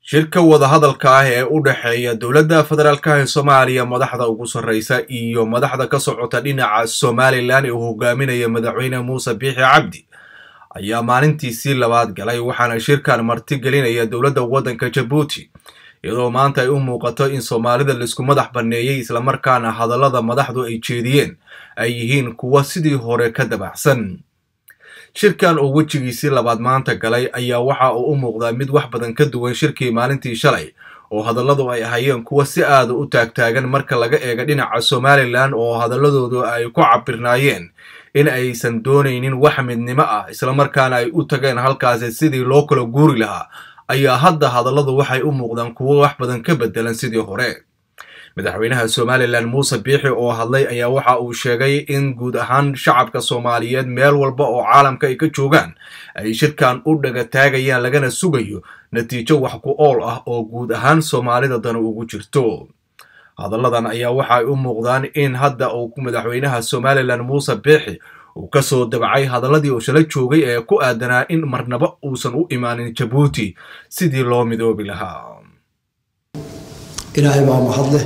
shirka wadahadalka ah ee u dhexeeya dowladda federaalka ee soomaaliya madaxda ugu sarreysa iyo madaxda ka socota dhinaca somalilan ee uu hogaaminaya madaxweyne muuse biixi cabdi ayaa maalintiisii labaad galay waxaana shirkan marti gelinaya dowladda waddanka jabuuti iyadoo maanta ay u muuqato in soomaalida laisku madax banneeyey islamarkaana hadallada madaxdu ay jeediyeen ay yihiin kuwa sidii hore ka dabaxsan shirkan oo wejigiisii labaad maanta galay ayaa waxa uu u muuqdaa mid wax badan ka duwan shirkii maalintii shalay oo hadalladu ay ahayeen kuwa si aada u taagtaagan marka laga eega dhinaca somalilan oo hadalladoodu ay ku cabirnaayeen in aysan doonaynin wax midnimo ah islamarkaana ay u tageen halkaasi sidii loo kala guuri lahaa ayaa hadda hadalladu waxay u muuqdaan kuwo wax badan ka bedelan sidii hore madaxweynaha somalilan muuse biixi oo hadlay ayaa waxa uu sheegay in guud ahaan shacabka soomaaliyeed meel walba oo caalamka ay ka joogaan ay shirkan u dhaga taagayaan lagana sugayo natiijo wax ku ool ah oo guud ahaan soomaalida dana ugu jirto hadalladan ayaa waxaay u muuqdaan in hadda uu madaxweynaha somalilan muuse biixi uu kasoo dabacay hadalladii uu shala joogay ee ku aadanaa in marnaba uusan u imaanin jabuuti sidii loo midoobi lahaa ilaahay baa mahadleh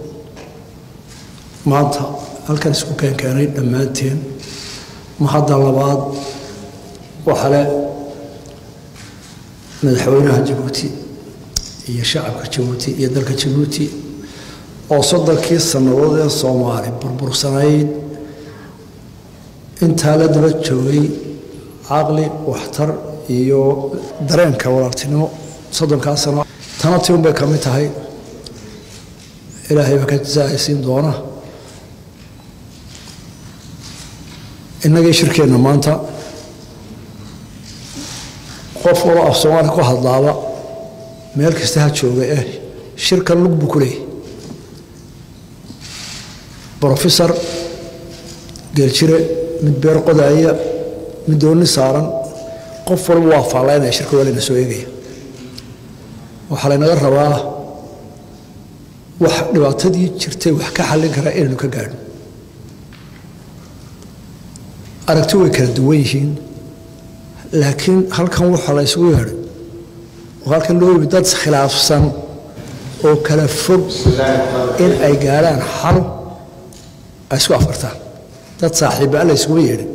maanta halkan isku keenkeenay dhammaanteen mahadda labaad waxale madaxweynaha jabuuti iyo shacabka jabuuti iyo dalka jabuuti oo soddonkii sannadood ee soomaali burbursanayd intaa la daba joogay caqli waxtar iyo dareenka walaaltinimo soddonkaa sano tana ti un bay ka mid tahay ilaahay baa ka jasaacaysiin doona innagii shirkeenna maanta qof walo af soomaali ku hadlaaba meel kasta ha jooga eh shirkan lug buu ku leeyahy brofesor geeljire mid beer qodaaya mid doonni saaran qof walba waa faallaynaya shirka waa layna soo eegaya waxaa laynaga rabaa wax dhibaatadii jirtay wax ka xallin karaa inaynu ka gaadho aragti way kala duwan yihiin laakiin halkan waxaa la ysugu yeedhay oo halkan loo yimi dad khilaafsan oo kala fog in ay gaadhaan xal ay isku afartaan dad saaxiibbaa la ysugu yeedhay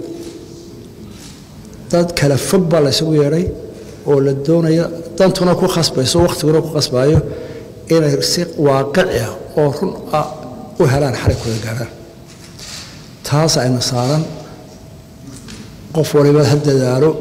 dad kala fog baa la ysugu yeedhay oo la doonaya dantuna ku khasbayso wakhtiguna ku khasbaayo inay si waaqici ah oo run ah u helaan xarig kula gaadhaan taas ayna saaran qof waliba ha dadaalo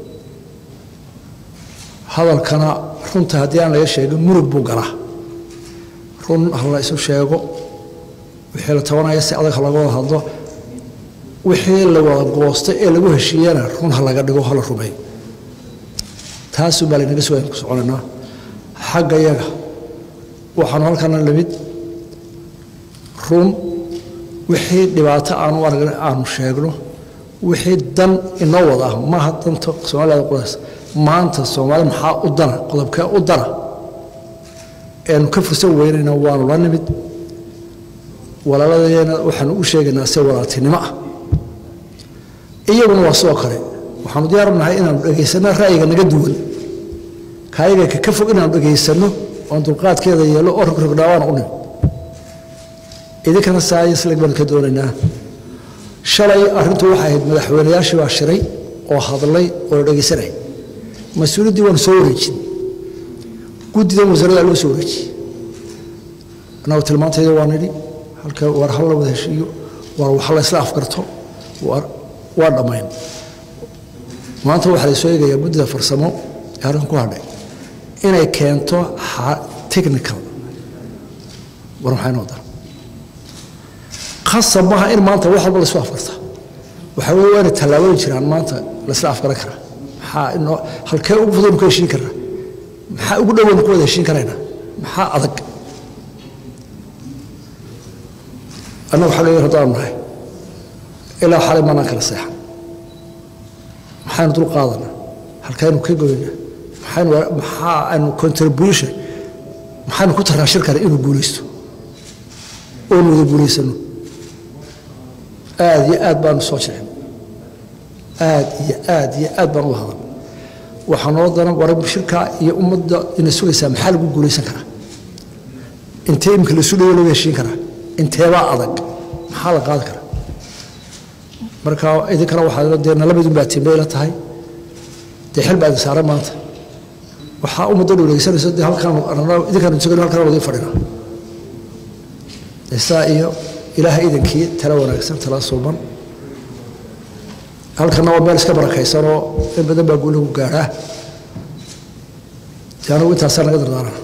hadalkana runta haddii aan laga sheegin murug buu galaa run ha la isu sheego wixii la tabanaya si adag ha laga wada hadlo wixii la wada goostay ee lagu heshiiyana run ha laga dhigo hala rumeeyo taasuu baa laynaga sugayaan ku soconaynaa xagga yaga waxaanu halkana lamid run wixii dhibaato aanu aragna aanu sheegno wixii dan inoo wada ah maaha danta soomaalida qudays maanta soomaali maxaa u dana qodobkee u dana eanu ka fursan weynayna waanu la nimid walaaladeena waxaanu u sheegaynaa se walaaltinimo ah iyaguna waa sidoo kale waxaanu diyaarnahay inaanu dhegaysanno ra'yiga naga duwan kaayaga ka fog inaanu dhegaysanno oon dulqaadkeeda yeelo oo rogrogdhaawaana u nimid idinkana saayisleg baanu ka doonaynaa shalay arrintu waxay ahayd madaxweynayaashii baa shiray oo hadlay oo la dhegaysanay mas-uuliyaddii waanu soo wareejin guddidan wasaaradda loo soo wareejiyey annagu tilmaantayda waa nidhi halka war hal la wada heshiiyo war wax la isla afgarto waa dhammayn maanta waxaa la soo eegayaa guddida farsamo ee halkan ku hadhay inay keento technical war maxay noo dara khasab maaha in maanta wax walba laisku afgarta waxaa weye waa inay tallaabooyin jiraan maanta laisla afgaran karaa maxaa inoo halkee ugu fudaynu ku heshiin karnaa maxaa ugu dhowaynu ku wada heshiin karaynaa maxaa adag annagu xagga yar haddaanu nahay ilaa xalay maanaan kala seexan maxaynu dul qaadanaa halkaynu ka goynaa maxaynu maxaa aynu contribution maxaynu ku tarnaa shirkana inuu guulaysto oonu wada guulaysano aad iyo aad baanu soo jecin aad iyo aad iyo aad baan u hadal waxaa noo daran war shirka iyo ummadda ina sugaysaa maxaa lagu guulaysan karaa intee imika la sulayo laga heshiin karaa inteebaa adag maxaa la qaadi karaa marka idinkana waxaa dee nalabadun baa timbay la tahay dee xil baa idin saaran maanta waxaa ummadda dhowleysanayso dee halkaan idinkaan sugan halkaan wadi fadhina isaa iyo ilaahay idankii tala wanaagsan tala suuban halkana waa meel iska barakaysanoo in badan baa guulahu gaadhaa dee anigu intaasaa naga dardaarana